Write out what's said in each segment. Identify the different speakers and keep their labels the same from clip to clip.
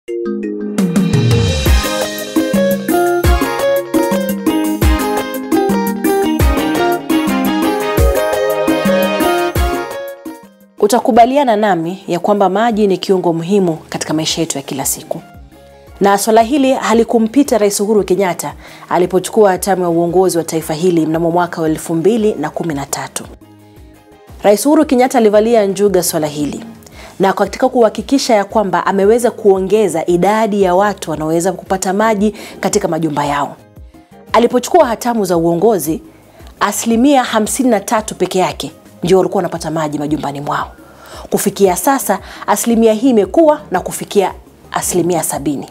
Speaker 1: Utakubaliana nami ya kwamba maji ni kiungo muhimu katika maisha yetu ya kila siku, na swala hili halikumpita Rais Uhuru Kenyatta alipochukua hatamu ya uongozi wa taifa hili mnamo mwaka wa elfu mbili na kumi na tatu. Rais Uhuru Kenyatta alivalia njuga swala hili na katika kuhakikisha ya kwamba ameweza kuongeza idadi ya watu wanaoweza kupata maji katika majumba yao. Alipochukua hatamu za uongozi, asilimia 53 peke yake ndio walikuwa wanapata maji majumbani mwao. Kufikia sasa asilimia hii imekuwa na kufikia asilimia sabini.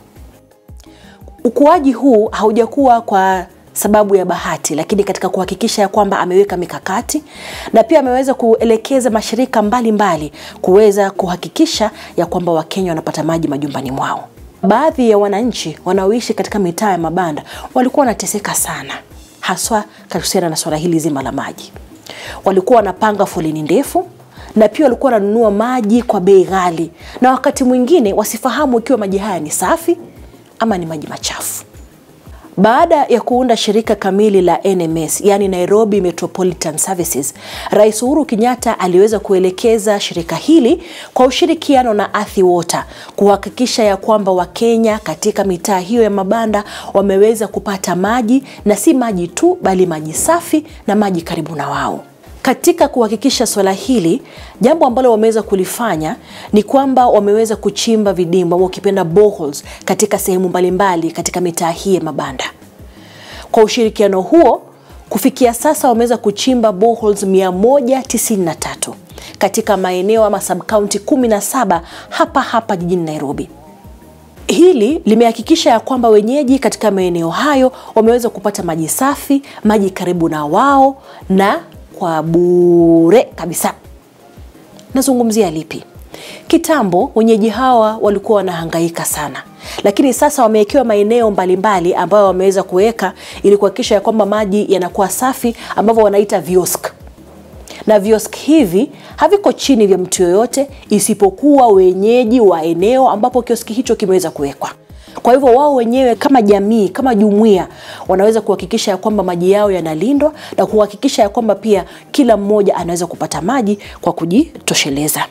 Speaker 1: Ukuaji huu haujakuwa kwa sababu ya bahati, lakini katika kuhakikisha ya kwamba ameweka mikakati na pia ameweza kuelekeza mashirika mbalimbali mbali kuweza kuhakikisha ya kwamba Wakenya wanapata maji majumbani mwao. Baadhi ya wananchi wanaoishi katika mitaa ya mabanda walikuwa wanateseka sana, haswa kuhusiana na swala hili zima la maji. Walikuwa wanapanga foleni ndefu na pia walikuwa wananunua maji kwa bei ghali, na wakati mwingine wasifahamu ikiwa maji haya ni safi ama ni maji machafu. Baada ya kuunda shirika kamili la NMS, yani Nairobi Metropolitan Services, Rais Uhuru Kenyatta aliweza kuelekeza shirika hili kwa ushirikiano na Athi Water kuhakikisha ya kwamba Wakenya katika mitaa hiyo ya mabanda wameweza kupata maji na si maji tu, bali maji safi na maji karibu na wao. Katika kuhakikisha swala hili, jambo ambalo wameweza kulifanya ni kwamba wameweza kuchimba vidimba au ukipenda boreholes katika sehemu mbalimbali katika mitaa hii ya mabanda. Kwa ushirikiano huo, kufikia sasa wameweza kuchimba boreholes 193 katika maeneo ama subcounty 17 hapa hapa jijini Nairobi. Hili limehakikisha ya kwamba wenyeji katika maeneo hayo wameweza kupata maji safi, maji karibu na wao na kwa bure kabisa. Nazungumzia lipi? Kitambo wenyeji hawa walikuwa wanahangaika sana, lakini sasa wamewekewa maeneo mbalimbali ambayo wameweza kuweka ili kuhakikisha ya kwamba maji yanakuwa safi, ambavyo wanaita viosk na viosk hivi haviko chini vya mtu yoyote isipokuwa wenyeji wa eneo ambapo kioski hicho kimeweza kuwekwa. Kwa hivyo wao wenyewe kama jamii, kama jumuiya, wanaweza kuhakikisha ya kwamba maji yao yanalindwa na kuhakikisha ya kwamba pia kila mmoja anaweza kupata maji kwa kujitosheleza.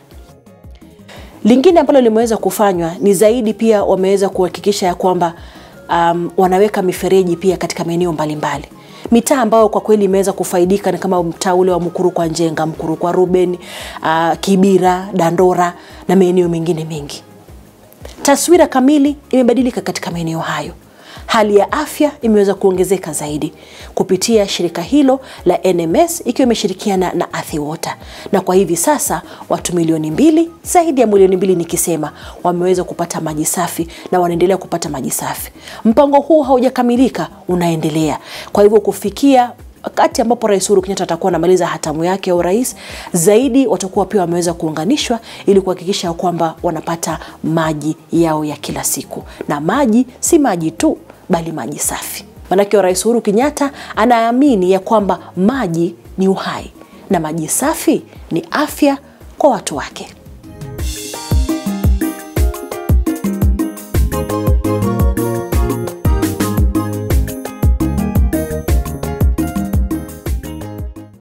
Speaker 1: Lingine ambalo limeweza kufanywa ni zaidi, pia wameweza kuhakikisha ya kwamba um, wanaweka mifereji pia katika maeneo mbalimbali mitaa ambayo kwa kweli imeweza kufaidika ni kama mtaa ule wa Mkuru kwa Njenga, Mkuru kwa Ruben, uh, Kibira, Dandora na maeneo mengine mengi. Taswira kamili imebadilika katika maeneo hayo. Hali ya afya imeweza kuongezeka zaidi kupitia shirika hilo la NMS ikiwa imeshirikiana na Athi Water, na kwa hivi sasa watu milioni mbili, zaidi ya milioni mbili nikisema, wameweza kupata maji safi na wanaendelea kupata maji safi. Mpango huu haujakamilika, unaendelea. Kwa hivyo kufikia wakati ambapo Rais Uhuru Kenyatta atakuwa anamaliza hatamu yake ya urais, zaidi watakuwa pia wameweza kuunganishwa ili kuhakikisha kwamba wanapata maji yao ya kila siku, na maji si maji tu, bali maji safi. Maanake Rais Uhuru Kenyatta anaamini ya kwamba maji ni uhai na maji safi ni afya kwa watu wake.